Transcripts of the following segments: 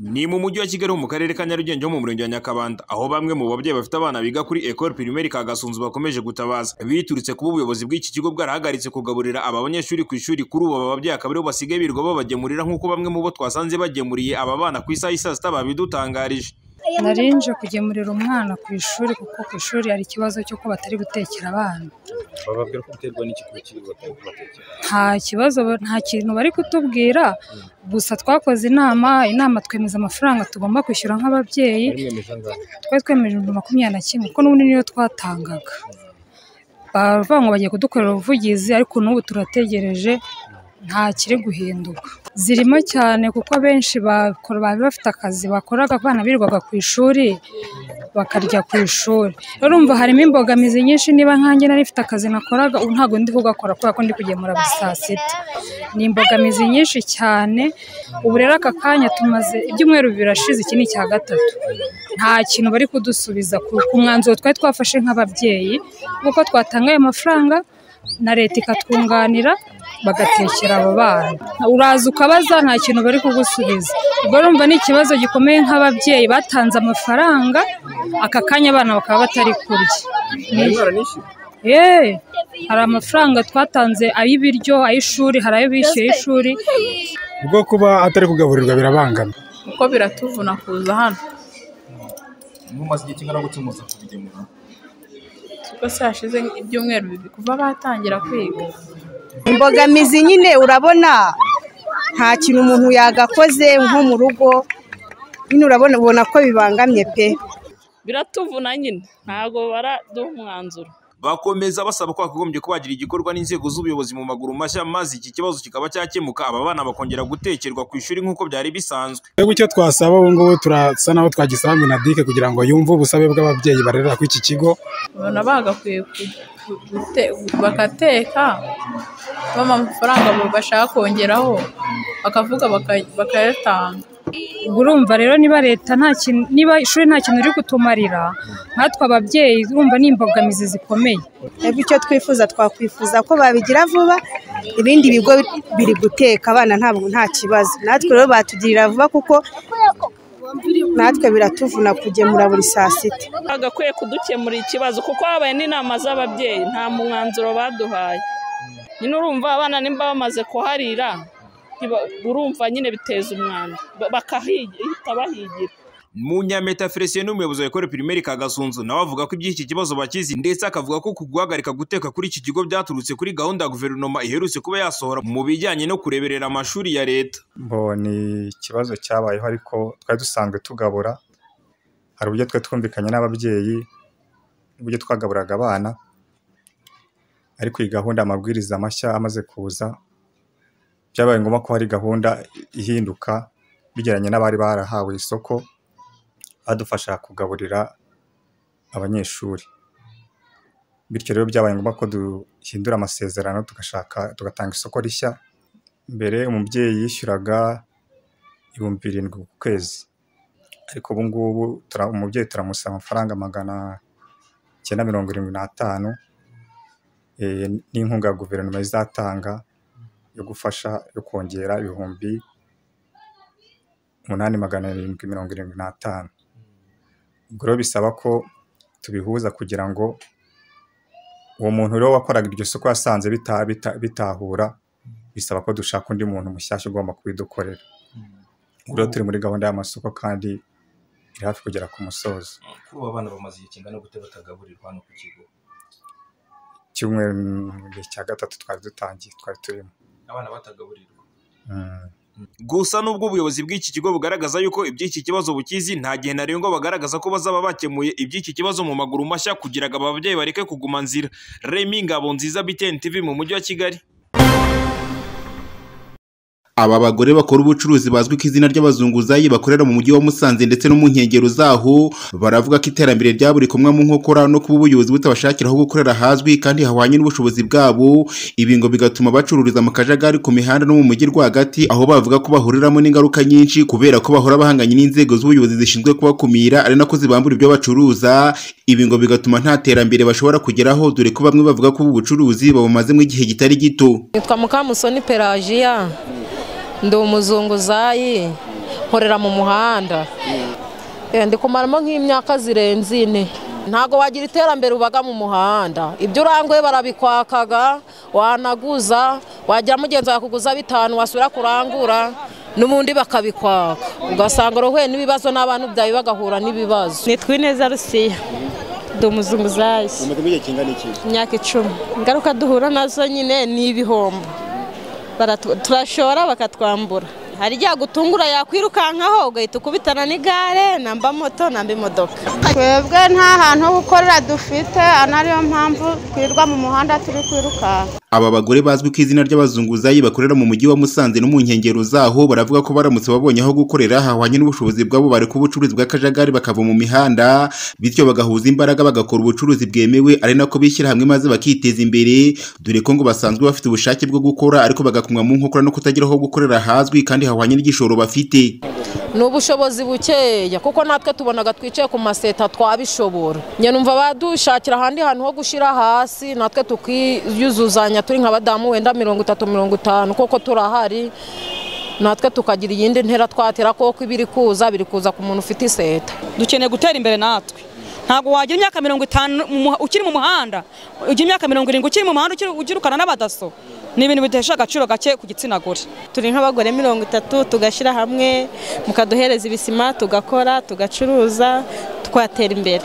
Ni mu mujyi wa Kigali mu karere ka Nyarugenge ho mu murenge wa Nyakabanda aho bamwe mu babyeyi bafite abana biga kuri Ecole Primaire Kagasunzu bakomeje gutabaza biturutse kuba ubuyobozi bw'iki kigo bwarahagaritse kugaburira aba banyeshuri ku ishuri kuri ubu aba babyeyi akaba aribo basigaye birirwa babagemurira nk'uko bamwe mu bo twasanze bagemuriye aba bana ku isaha y'i saa sita babidutangarije narinje kugemurira umwana ku ishuri kuko ku ishuri hari ikibazo cy'uko batari gutekera abana bababwira ko biterwa n'ikigo kiri batekera nta kibazo nta kintu bari kutubwira gusa twakoze inama inama twemeza amafaranga tugomba kwishyura nk'ababyeyi bari mwemeje angahe twari twemeje ibihumbi makumyabiri na kimwe kuko n'ubundi niyo twatangaga baravuga ngo bagiye kudukorera ubuvugizi ariko n'ubu turategereje nta kiri guhinduka zirimo cyane kuko abenshi bakora bari bafite akazi bakoraga abana birirwaga ku ishuri bakarya ku ishuri rero urumva harimo imbogamizi nyinshi niba nkanjye nari mfite akazi nakoraga ubu ntabwo ndi kugakora kubera ko ndi kugemura buri saa sita ni imbogamizi nyinshi cyane ubu rero aka kanya tumaze ibyumweru bibiri birashize iki ni icya gatatu nta kintu bari kudusubiza ku ku mwanzuro twari twafashe nk'ababyeyi kuko twatangaye amafaranga na leta ikatwunganira bagatekera abo bana uraza ukabaza nta kintu bari kugusubiza ubwo urumva ni ikibazo gikomeye nk'ababyeyi batanze amafaranga aka kanya abana bakaba batari kurya bari baranishyuye Yeee hari amafaranga twatanze ay'ibiryo ay'ishuri hari ayo bishyuye y'ishuri bwo kuba atari kugaburirwa birabangana kuko biratuvuna kuza hano mumaze igihe kingana gutya muza kubigemura kuko se hashize ibyumweru bibiri kuva batangira kwiga imbogamizi nyine urabona nta kintu umuntu yagakoze nko mu rugo nyine urabona ubona ko bibangamye pe biratuvuna nyine ntabwo baraduha umwanzuro bakomeza basaba ko hakagombye kuba hagira igikorwa n'inzego z'ubuyobozi mu maguru mashya maze iki kibazo kikaba cyakemuka aba bana bakongera gutekerwa ku ishuri nk'uko byari bisanzwe twebwe icyo twasaba ubu ngubu turasa n'aho twagisaba minadike kugira ngo yumve ubusabe bw'ababyeyi barerera kuri iki kigo babona bagakwiye ku- ku- gute- bagateka bampa amafaranga bashaka kongeraho bakavuga baka- bakayatanga ubwo urumva rero niba leta nta kintu niba ishuri nta kintu riri kutumarira nkatwe ababyeyi urumva ni imbogamizi zikomeye twebwe icyo twifuza twakwifuza ko babigira vuba ibindi bigo biri guteka abana ntabwo nta kibazo natwe rero batugirira vuba kuko natwe biratuvuna kugemura buri saa sita bagakwiye kudukemurira ikibazo kuko habaye n'inama z'ababyeyi nta mwanzuro baduhaye nyine urumva abana nimba bamaze kuharira ntiba- urumva nyine biteza umwanda Ba- bakahihita bahigira Munyameta Felicien n'umuyobozi wa Ecole Primaire Kagasunzu nawe avuga ko iby'iki kibazo bakizi ndetse akavuga ko ku guhagarika guteka kuri iki kigo byaturutse kuri gahunda ya guverinoma iherutse kuba yasohora mu bijyanye no kureberera amashuri ya leta bo ni ikibazo cyabayeho ariko twari dusanzwe tugabura hari uburyo twari twumvikanye n'ababyeyi uburyo twagaburaga abana ariko iyi gahunda amabwiriza mashya amaze kuza byabaye ngombwa ko hari gahunda ihinduka bigeranye n'abari barahawe isoko badufasha kugaburira abanyeshuri bityo rero byabaye ngombwa ko duhindura amasezerano tugashaka tugatanga isoko rishya mbere umubyeyi yishyuraga ibihumbi birindwi ku kwezi ariko ubu ngubu tura- umubyeyi turamusaba amafaranga magana icyenda mirongo irindwi n'atanu eh, n'inkunga ya guverinoma izatanga yo gufasha yo kongera ibihumbi umunani magana arindwi mirongo irindwi n'atanu ubwo rero bisaba ko tubihuza kugira ngo uwo muntu rero wakoraga iryo soko yasanze bita- bita- bitahura bisaba ko dushaka undi muntu mushyashya ugomba kubidukorera Ubwo rero turi muri gahunda y'amasoko kandi iri hafi kugera ku musozo kuri ubu abana bamaze igihe kingana gute batagaburirwa hano ku kigo icyumweru mu gihe cya gatatu twari dutangiye twari turimo abana batagaburirwa Mm. gusa n'ubwo ubuyobozi bw'iki kigo bugaragaza yuko iby'iki kibazo bukizi nta gihe ntarengwa bagaragaza ko bazaba bakemuye iby'iki kibazo mu maguru mashya kugira ngo aba babyeyi bareke kuguma nzira Remy Ngabonziza BTN TV mu mujyi wa Kigali Aba bagore bakora ubucuruzi bazwi ku izina ry'abazunguzayi bakorera mu mujyi wa Musanze ndetse no mu nkengero zaho baravuga ko iterambere rya buri kumwe mu nkokora no kuba ubuyobozi butabashakira aho gukorera hazwi kandi hahwanye n'ubushobozi bwabo ibi ngo bigatuma bacururiza mu kajagari ku mihanda no mu mujyi rwagati aho bavuga ko bahuriramo n'ingaruka nyinshi kubera ko bahora bahanganye n'inzego z'ubuyobozi zishinzwe kubakumira ari nako zibambura ibyo bacuruza ibi ngo bigatuma nta terambere bashobora kugeraho dore ko bamwe bavuga ko ubu bucuruzi babumazemo igihe kitari gito nitwa mukamusoni pelajiya ndi umuzunguzayi nkorera mu muhanda Eh, ndi kumaramo nk'imyaka zirenze ine ntabwo wagira iterambere ubaga mu muhanda ibyo uranguye barabikwakaga wanaguza wagira mugenzi wawe kuguza bitanu wasubira kurangura n'ubundi bakabikwaka ugasanga urohuye n'ibibazo n'abantu byawe bagahura n'ibibazo nitwa ineza rusiya ndi umuzunguzayi imyaka icumi ingaruka duhura nazo nyine ni ibihombo Baratu- turashora bakatwambura hari igihe agutungura yakwirukankaho ugahita ukubitana n'igare namba moto namba imodoka twebwe nta hantu ho gukorera dufite aha ariyo mpamvu twirirwa mu muhanda turi kwirukanka Aba bagore bazwi ku izina ry'abazunguzayi bakorera mu mujyi wa Musanze no mu nkengero zaho baravuga ko baramutse babonye aho gukorera hahwanye n'ubushobozi bwabo bareka ubucuruzi bw'akajagari bakava mu mihanda bityo bagahuza imbaraga bagakora ubucuruzi bwemewe ari nako bishyira hamwe maze bakiteza imbere dore ko ngo basanzwe bafite ubushake bwo gukora ariko bagakumwa mu nkokora no kutagira aho gukorera hazwi kandi hahwanye n'igishoro bafite. ni ubushobozi bukeya kuko natwe tubonaga twicaye ku maseta twabishobora njye numva badushakira ahandi hantu ho gushyira hasi natwe tukiyuzuzanya turi nka badamu wenda mirongo itatu mirongo itanu kuko turahari natwe tukagira iyindi ntera twatera kuko ibiri kuza biri kuza ku muntu ufite iseta dukeneye gutera imbere natwe ntabwo wagira imyaka mirongo itanu mu muha- ukiri mu muhanda ugira imyaka mirongo irindwi ukiri mu muhanda ukiri- ugirukana n'abadaso ni ibintu bidahesha agaciro gake ku gitsina gore turi nk'abagore mirongo itatu tugashyira hamwe mukaduhereza ibisima tugakora tugacuruza twatera imbere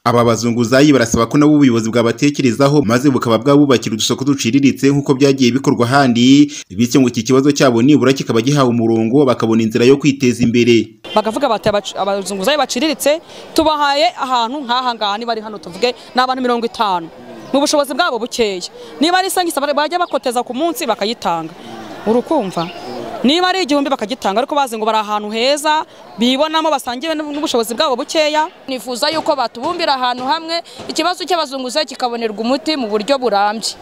Aba bazunguzayi barasaba ko nabo ubuyobozi bwabatekerezaho maze bukaba bwabubakira udusoko duciriritse nk'uko byagiye bikorwa ahandi bityo ngo iki kibazo cyabo nibura kikaba gihawe umurongo bakabona inzira yo kwiteza imbere. bakavuga bati "Abacu- abazunguzayi baciriritse tubahaye ahantu nk'aha ngaha niba ari hano tuvuge ni abantu mirongo itanu mu bushobozi bwabo bukeya niba ari isangisa bajya bakoteza ku munsi bakayitanga urukumva niba ari igihumbi bakagitanga ariko bazi ngo bari ahantu heza bibonamo basangiwe n'ubushobozi bwabo bukeya nifuza yuko batubumbira ahantu hamwe ikibazo cy'abazunguzayi kikabonerwa umuti mu buryo burambye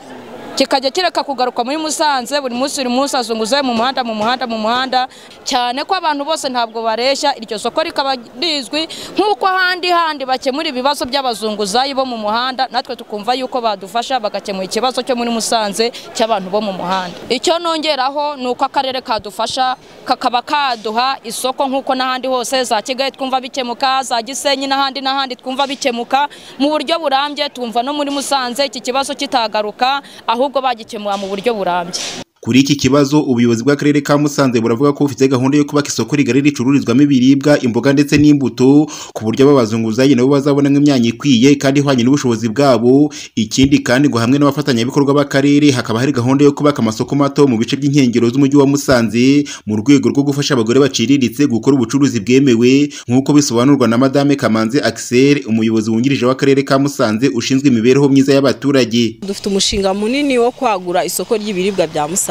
kikajya kireka kugaruka muri musanze buri munsi buri munsi azunguzayo mu muhanda mu muhanda mu muhanda cyane ko abantu bose ntabwo bareshya iryo soko rikaba rizwi nk'uko ahandi handi bakemura ibibazo by'abazunguzayi bo mu muhanda natwe tukumva yuko badufasha bagakemura ikibazo cyo muri musanze cy'abantu bo mu muhanda icyo nongeraho ni uko akarere kadufasha kakaba kaduha isoko nk'uko n'ahandi hose za kigali twumva bikemuka za gisenyi n'ahandi n'ahandi twumva bikemuka mu buryo burambye twumva no muri musanze iki kibazo kitagaruka ahubwo bagikemura mu buryo burambye Kuri iki kibazo ubuyobozi bw'akarere ka Musanze buravuga ko bufite gahunda yo kubaka isoko rigari ricururizwamo ibiribwa, imboga ndetse n'imbuto ku buryo aba bazunguzayi nabo bazabonamo imyanya ikwiye kandi ihwanye n'ubushobozi bwabo. Ikindi kandi ngo hamwe n'abafatanyabikorwa b'akarere hakaba hari gahunda yo kubaka amasoko mato mu bice by'inkengero z'umujyi wa Musanze mu rwego rwo gufasha abagore baciriritse gukora ubucuruzi bwemewe nk'uko bisobanurwa na Madame Kamanzi Axel umuyobozi wungirije w'akarere ka Musanze ushinzwe imibereho myiza y'abaturage. dufite umushinga munini wo kwagura isoko ry'ibiribwa bya Musanze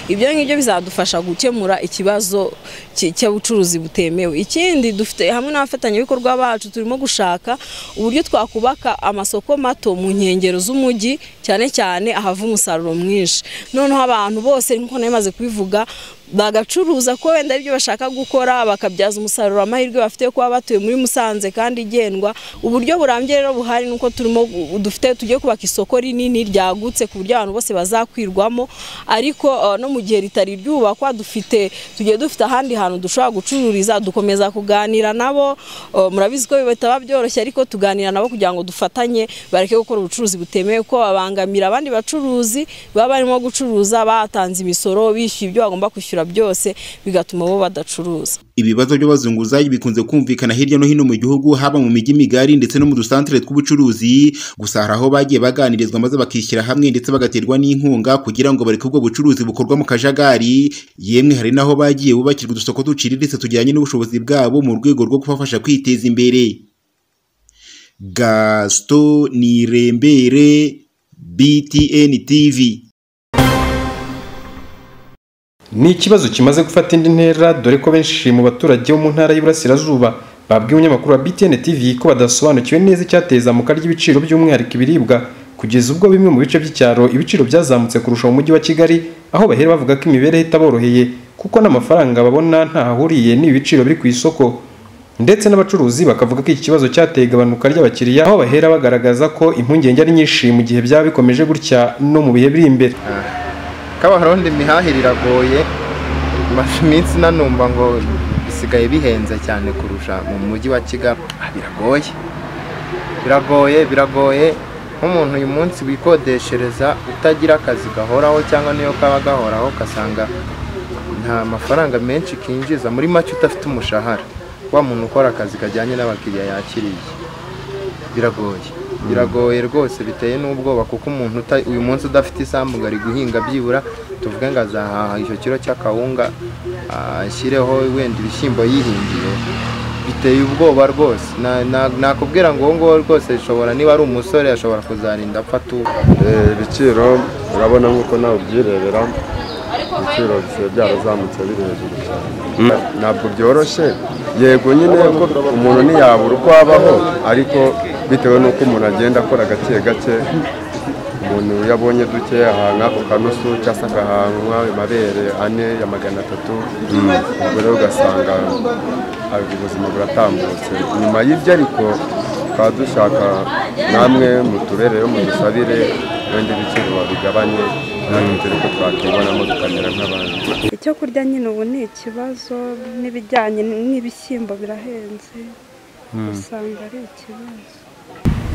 ibyo ngibyo bizadufasha gukemura ikibazo cy- cy'ubucuruzi butemewe ikindi dufite hamwe n'abafatanyabikorwa bacu turimo gushaka uburyo twakubaka amasoko mato mu nkengero z'umujyi cyane cyane ahava umusaruro mwinshi noneho abantu bose nk'uko nari maze kubivuga bagacuruza ko wenda aribyo bashaka gukora bakabyaza umusaruro amahirwe bafite yo kuba batuye muri Musanze kandi igendwa uburyo burambye rero buhari nuko turimo gu- dufite tugiye kubaka isoko rinini ryagutse ku buryo abantu bose bazakwirwamo ariko eh, no mu gihe ritari ryubakwa dufite tugiye dufite ahandi hantu dushobora gucururiza dukomeza kuganira nabo eh, murabizi ko bitaba byoroshye ariko tuganira nabo kugira ngo dufatanye bareke gukora ubucuruzi butemewe ko babangamira abandi bacuruzi baba barimo gucuruza batanze imisoro bishyuye ibyo bagomba kwishyura byose bigatuma bo badacuruza Ibibazo by'abazunguzayi bikunze kumvikana hirya no hino mu gihugu haba mu mijyi migari ndetse no mu dusantere tw'ubucuruzi gusa hari aho bagiye baganirizwa maze bakishyira hamwe ndetse bagaterwa n'inkunga kugira ngo bareke ubwo bucuruzi bukorwa mu kajagari yemwe hari n'aho bagiye bubakirwa udusoko duciriritse tujyanye n'ubushobozi bwabo mu rwego rwo kubafasha kwiteza imbere Gaston Nirembere BTN TV ni ikibazo kimaze gufata indi ntera dore ko benshi mu baturage bo mu ntara y'Iburasirazuba babwiye umunyamakuru wa BTN TV ko badasobanukiwe neza icyateza izamuka ry'ibiciro by'umwihariko ibiribwa kugeza ubwo bimwe mu bice by'icyaro ibiciro byazamutse kurusha mu mujyi wa Kigali aho bahera bavuga ko imibereho itaboroheye kuko n'amafaranga babona ntahahuriye n'ibiciro biri ku isoko ndetse n'abacuruzi bakavuga ko iki kibazo cyateye igabanuka ry'abakiriya aho bahera bagaragaza ko impungenge ari nyinshi mu gihe byaba bikomeje gutya no mu bihe biri imbere kabarondo imihahiro iragoye imaze iminsi nanumva ngo bisigaye bihenze cyane kurusha mu mujyi wa kigali Ah, biragoye biragoye biragoye nk'umuntu uyu munsi wikodeshereza utagira akazi gahoraho cyangwa niyo kaba gahoraho ugasanga nta mafaranga menshi kinjiza muri make udafite umushahara wa muntu ukora akazi kajyanye n'abakiriya yakiriye biragoye biragoye rwose biteye n'ubwoba kuko umuntu uta- uyu munsi udafite isambu ngo ari guhinga byibura tuvuge ngo azahaha icyo kiro cy'akawunga ah, ashyireho wenda ibishyimbo yihingiye biteye ubwoba rwose Na- na- nakubwira ngo uwo nguwo rwose ashobora niba ari umusore ashobora kuzarinda apfa atuba Eh, ibiciro urabona nk'uko nawe ubyirebera ibiciro bisigaye byarazamutse biri hejuru cyane ntabwo byoroshye yego nyine ko umuntu ntiyabura uko abaho ariko bitewe n'uko umuntu agenda akora gake gake umuntu iyo abonye duke ahanga ako kanusu cyangwa se agahankwa amabere ane ya magana atatu ubwo rero ugasanga ah, ubuzima buratambutse nyuma y'ibyo ariko tukaba dushaka namwe mutubereyo mudusabire wenda ibiciro babigabanye natwe turi ko twakibonamo tukamera nk'abandi icyo kurya nyine ubu ni ikibazo n'ibijyanye n'ibishyimbo birahenze Mm. usanga ari ikibazo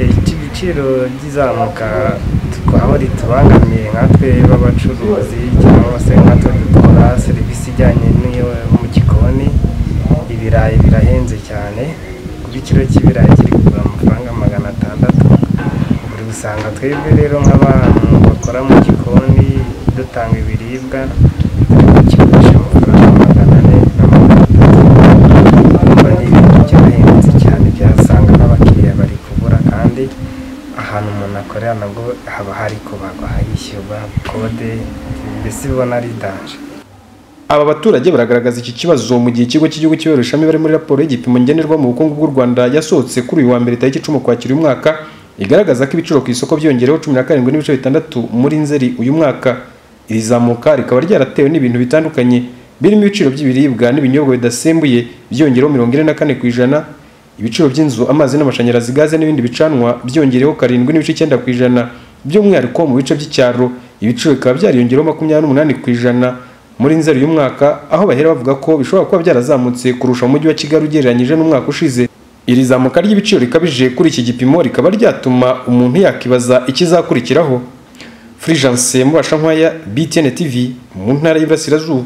ibiciro by'izamuka aho ritubangamiye nkatwe b'abacuruzi cyangwa se nkatwe dukora serivisi ijyanye n'iyo mu gikoni ibirayi birahenze cyane kuba ikiro cy'ibirayi kiri kugura amafaranga magana atandatu buri usanga twebwe rero nk'abantu bakora mu gikoni dutanga ibiribwa kigurisha amafaranga magana ane na magana atatu urumva ni ibintu byarahenze cyane byasanga n'abakiriya bari kubura kandi ahantu umuntu akorera nabwo haba hari kubagwa hishyurwa kode mbese ubona ari danje Aba baturage baragaragaza iki kibazo mu gihe ikigo cy'igihugu cy'ibarurishamibare imibare muri raporo y'igipimo ngenderwa mu bukungu bw'u Rwanda yasohotse kuri uyu wa mbere tariki icumi ukwakira uyu mwaka igaragaza ko ibiciro ku isoko byongereho cumi na karindwi n'ibice bitandatu muri nzeri uyu mwaka iri zamuka rikaba ryaratewe n'ibintu bitandukanye birimo ibiciro by'ibiribwa n'ibinyobwa bidasembuye byongereho mirongo ine na kane ku ijana ibiciro by'inzu amazi n'amashanyarazi gaze n'ibindi bicanwa byongereho karindwi n'ibice icyenda ku ijana by'umwihariko mu bice by'icyaro ibiciro bikaba byariyongereho makumyabiri n'umunani ku ijana muri nzeri uyu mwaka aho bahera bavuga ko bishobora kuba byarazamutse kurusha umujyi wa kigali ugereranyije n'umwaka ushize iri zamuka ry'ibiciro rikabije kuri iki gipimo rikaba ryatuma umuntu yakibaza ikizakurikiraho furijanse mubasha nkwaya btn tv mu ntara y'iburasirazuba